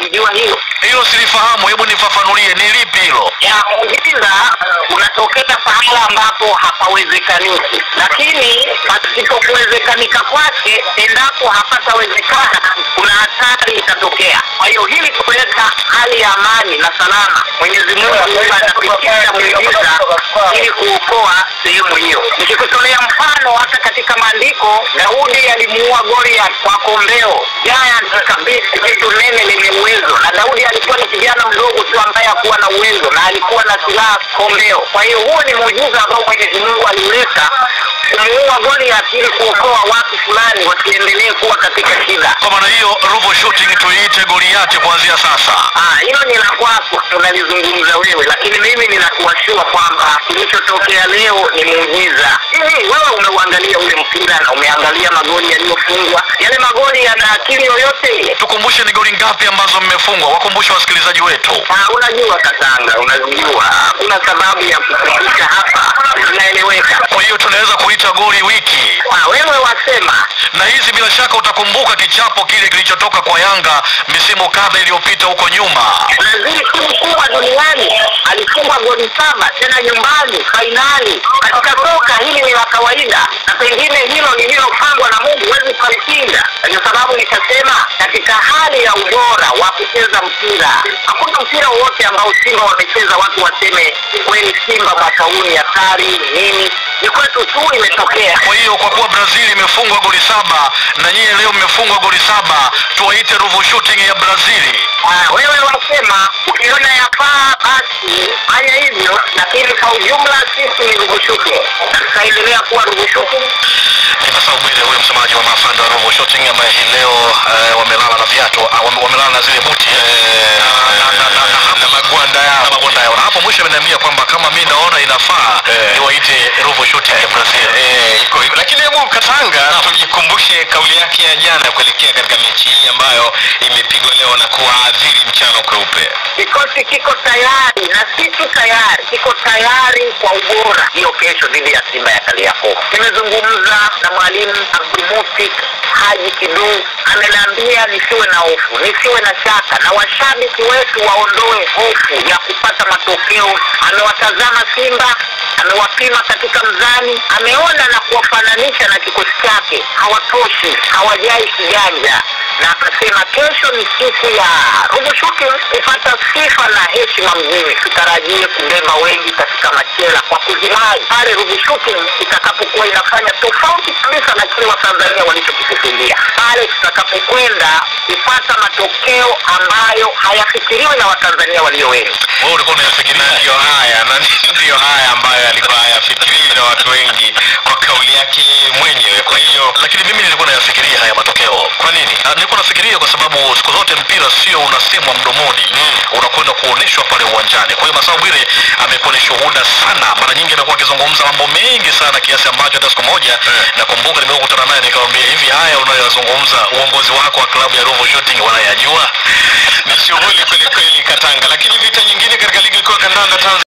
unalijua hilo? Hilo silifahamu, hebu nifafanulie, ni lipi hilo? ya muujiza unatokea pahala ambapo hapawezekaniki, lakini pasipokuwezekanika kwake, endapo hapatawezekana, kuna hatari itatokea. Kwa hiyo hili kuleta hali ya amani na salama, Mwenyezi Mungu huwa anapitisha muujiza ili kuokoa sehemu hiyo. Nikikutolea mfano, hata katika maandiko, Daudi alimuua Goliath kwa kombeo, giant kabisa, jitu nene lenye uwezo, na Daudi alikuwa ni kijana mdogo tu ambaye hakuwa na uwezo na alikuwa na silaha kombeo. Kwa hiyo huo ni muujiza ambao Mwenyezi Mungu aliuleta kumuua Goliath ili kuokoa watu fulani wasiendelee kuwa katika shida. Kwa maana hiyo Ruvu Shooting tuiite Goliati kuanzia sasa. Ah, hilo ni la kwako, unalizungumza wewe, lakini mimi ninakuashua kwamba kilichotokea leo ni muujiza. Hivi wewe umeuangalia ule mpira na umeangalia magoli yaliyofungwa, yale magoli yana akili yoyote ile? Tukumbushe ni goli ngapi ambazo mmefungwa, wakumbushe wasikilizaji wetu. Ah, unajua Katanga, unajua hakuna sababu ya kukumbusha hapa, zinaeleweka. Kwa hiyo tunaweza kuita goli wiki, Ah, wewe wasema na hizi bila shaka utakumbuka kichapo kile kilichotoka kwa Yanga misimu kadha iliyopita huko nyuma. Brazil timu kubwa duniani alifunga goli saba tena nyumbani fainali. Katika soka hili ni la kawaida, na pengine hilo lililopangwa na Mungu huwezi kulipinga. Ndio sababu nikasema katika hali ya ubora wa kucheza mpira, hakuna mpira wowote ambao Simba wamecheza watu waseme kweli Simba mwaka huu ni hatari nini. Ni kwetu tu imetokea. Kwa hiyo kwa kuwa Brazil imefungwa goli saba na nyie leo mmefungwa goli saba, tuwaite Ruvu Shooting ya Brazili. Ah, wewe wasema ukiona yafaa basi fanya hivyo, lakini kwa ujumla sisi ni rugushuke na tutaendelea kuwa rugushuke. Sasa Ubwire huyo msemaji wa maafanda wa Ruvu Shooting ambaye hii leo eh, wamelala na viatu ah, wame- wamelala na zile buti eh, na- na- na- na- na magwanda yao na magwanda yao, na hapo mwisho ameniambia kwamba kama mi naona inafaa niwaite Ruvu Shooting ya Brazil. Eh, iko hivyo. Lakini hebu Katanga tujikumbushe kauli yake ya jana kuelekea katika mechi hii ambayo imepigwa leo na kuwaadhiri mchano kweupe. Kikosi kiko tayari na si tu tayari, kiko tayari kwa ubora hiyo kesho dhidi ya Simba ya Kariakoo. Nimezungumza na mwalimu Abdulmutik Haji Kidu, ameniambia nisiwe na hofu, nisiwe na shaka, na washabiki wetu waondoe hofu ya kupata matokeo. Amewatazama Simba, amewapima katika mzani, ameona na kuwafananisha na kikosi chake, hawatoshi, hawajai kiganja na akasema kesho ni siku ya Ruvu Shooting kupata sifa na heshima mjini. Tutarajie kubeba wengi katika machela kwa kuzirai pale Ruvu Shooting itakapokuwa inafanya tofauti kabisa na kile Watanzania walichokikusudia pale tutakapokwenda kupata matokeo ambayo hayafikiriwi na Watanzania walio wengi. Wewe ulikuwa unayafikiria Na ndiyo haya na ndiyo haya ambayo alikuwa hayafikiriwi na watu wengi kwa kauli yake mwenyewe. Kwa hiyo lakini mimi nilikuwa nayafikiria haya matokeo. Kwa nini? Ah, Nilikuwa nafikiria kwa sababu siku zote mpira sio unasemwa mdomoni, unakwenda kuonyeshwa pale uwanjani. Kwa hiyo Masao Bwire amekuwa ni shuhuda sana, mara nyingi amekuwa akizungumza mambo mengi sana kiasi ambacho hata siku moja nakumbuka nimekutana naye nikamwambia, hivi haya unayoyazungumza uongozi wako wa klabu ya Ruvu Shooting wanayajua? ni shughuli kweli kweli Katanga. Lakini vita nyingine katika ligi kuu ya kandanda Tanzania